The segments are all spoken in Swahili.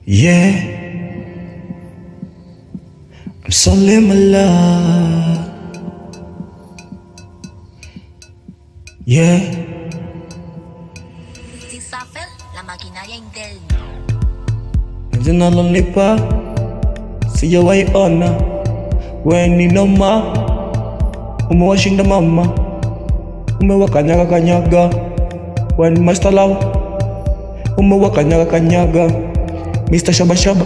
Yeah, I'm solely my love. Yeah, Isabel, la maquinaria interna. penzi nalonipa sijawahi ona, we ni noma, umewashinda mama, umewakanyaga kanyaga, we ni master love, umewakanyaga kanyaga, Mr. Shabashaba.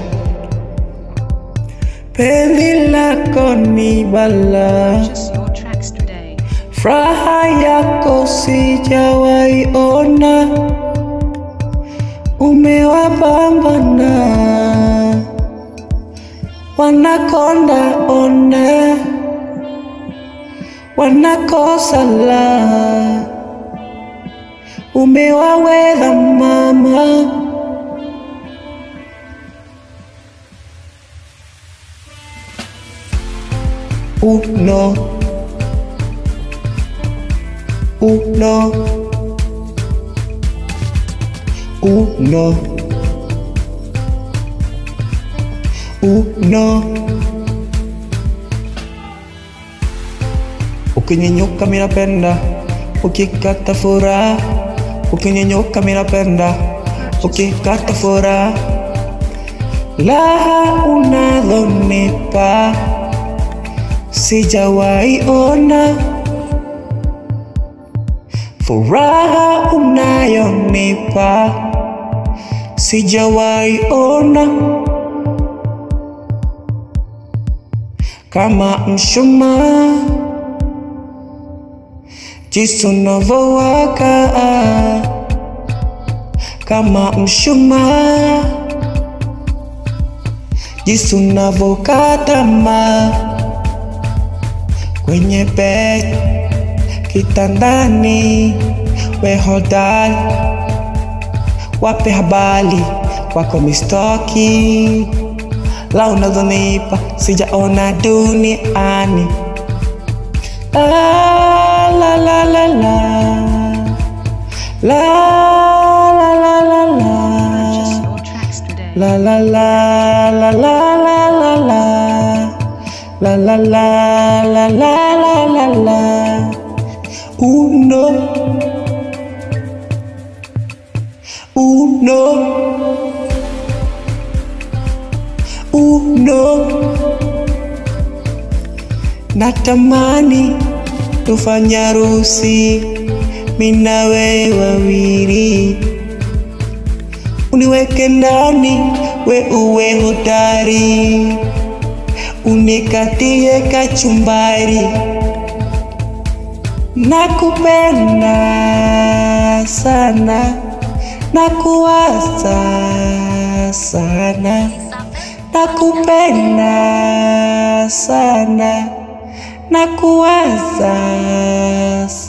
Penzi lako ni bala Purchase your tracks today. Furaha yako sijawahi ona, umewabambana wanakonda ona, wanakosa la, umewaweza mama. Uno, uno, uno, uno. Ukinyenyuka mimi napenda, ukikata furaha. Ukinyenyuka mimi napenda, ukikata furaha. Laha unazonipa sijawahi ona furaha unayonipa sijawahi ona kama mshumaa jinsi unavyowaka kama mshumaa jinsi unavyokatama kwenye bed kitandani, we hodari, wape habari wako mistoki la unazonipa sijaona duniani. La la la la la la la la la Purchase la your tracks today. La la la la la la la la La la la la la la la la Uno Uno Uno Natamani tufanye harusi mimi na wewe wawili uniweke ndani, we uwe hodari, unikatie kachumbari. Nakupenda sana, nakuwaza sana, nakupenda sana, nakuwaza